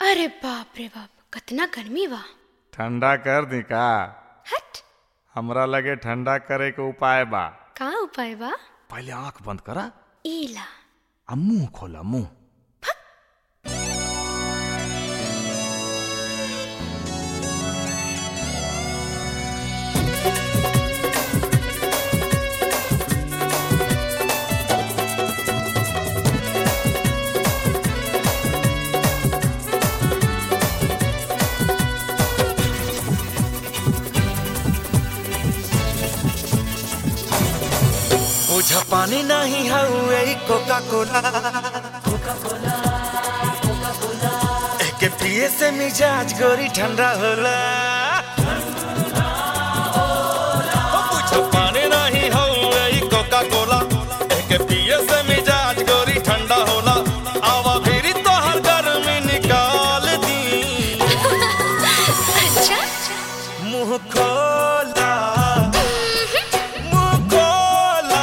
अरे बाप रे बाप कतना गर्मी बा ठंडा कर दी का हट हमरा लगे ठंडा करे के उपाय बा का उपाय बा पहले आंख बंद करा ईला आ मुंह खोला मुंह मुझा पानी नहीं हउए कोका कोला एके पिए से मिजाज गोरी ठंडा होला ओ मुझा पानी नहीं हउए कोका कोला एके पिए से मिजाज गोरी ठंडा होला आवा फिरी तो हर गर्मी निकाल दी अच्छा मुंह खोला मुंह खोला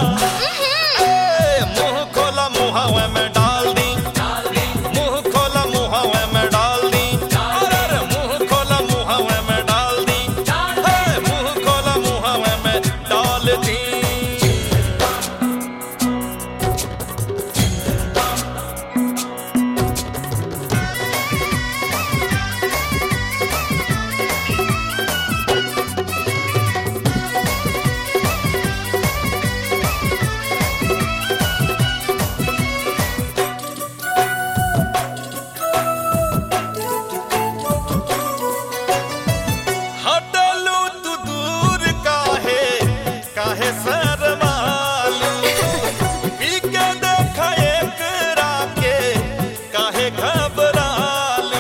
ए, मुंह खोला मुहावे में डाल दी मुंह खोला मुहावे में डाल दी अरे अरे, मुंह खोला मुहावे में डाल दी ए, मुंह खोला मुहावे में डाल दी हटलू तू दूर काहे काहे शरमालू पी के देख एक राके काहे घबरालू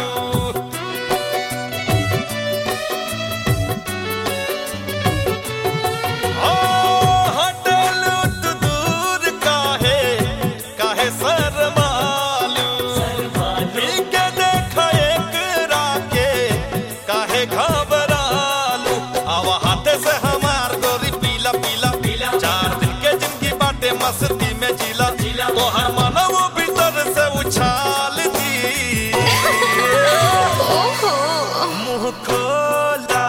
ओ हटलू तू दूर काहे काहे शरमालू पी के देख एक राके काहे घबरालू आवा हाथे से हमार गोरी पीला पीला पीला चार दिन के जिंदगी बाटे मस्ती में जिला जिला तो हर मानव भीतर से उछाल दी ओहो मुंह खोला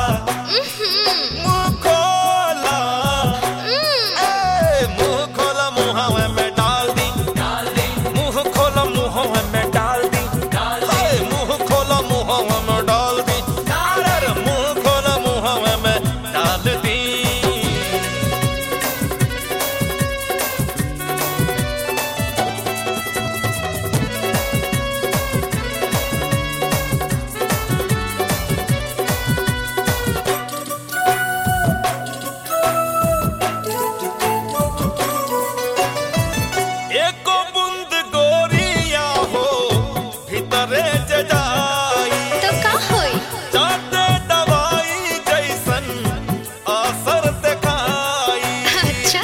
मुंह खोला ए, मुंह खोला मुहावे में डाल दी मुंह खोला मुहावे में डाल दी ए, मुंह खोला मुहावे में डाल दी अरे, मुंह खोला मुहावे में डाल दी एको बूंद गोरिया हो भीतरे जे जाई तो का होई जाते दवाई जैसन असर दिखाई अच्छा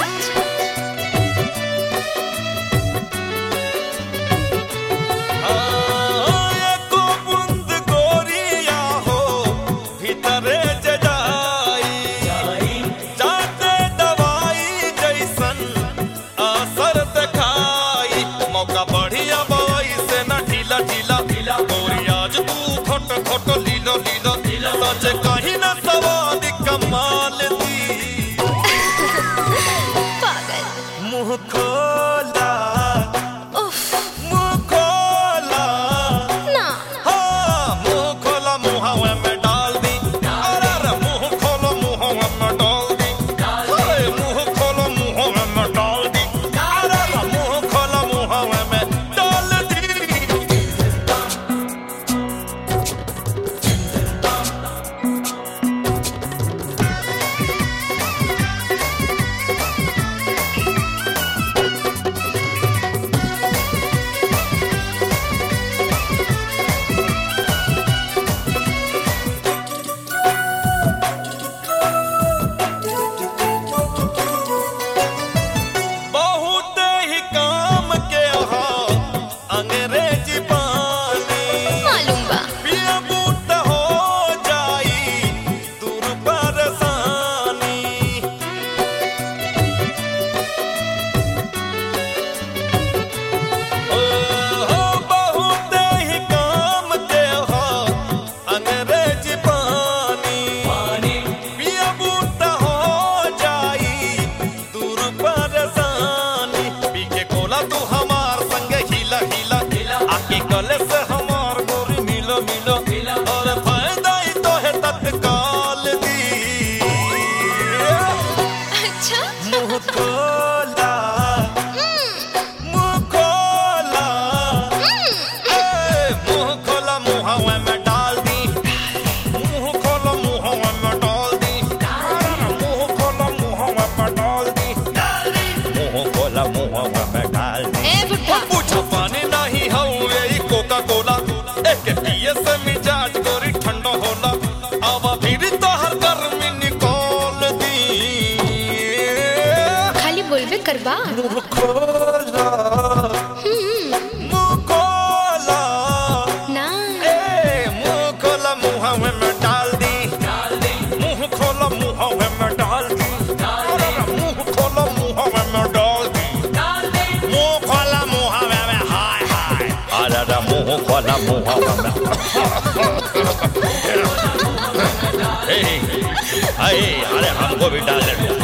हाँ, एको बूंद गोरिया हो भीतरे जे जाई जाते दवाई जैसन असर दिखाई मौका बढ़िया बवाई से न ढीला ढीला ढीला गोरी आज तू खोट खोट लीलो लीलो लीलो सच कहीं न सवाद कमाल दी पागल मुंह खोला उफ मुंह खोला ना हाँ, मुंह खोला मुहावे में डाल दी अरे अरे, मुंह खोलो मुहावे में डाल दी अरे, मुंह खोलो मुहावे में डाल दी अरे अरे, मुंह खोला मुहावे में डाल दी बहुत ही काम के हो अंग्रेजी पानी मालूम बा पिया बूट हो जाई दूर परेशानी ओ हो बहुत ही काम मुंह खोला मुंह खोला ना ए मुंह खोला मुंह में डाल दी मुंह खोला मुंह में डाल दी अरे मुंह खोला मुंह में डाल दी मुंह खोला मुंह में हाय हाय अरे मुंह खोला मुंह में ए, अरे अरे हमको भी डाल दे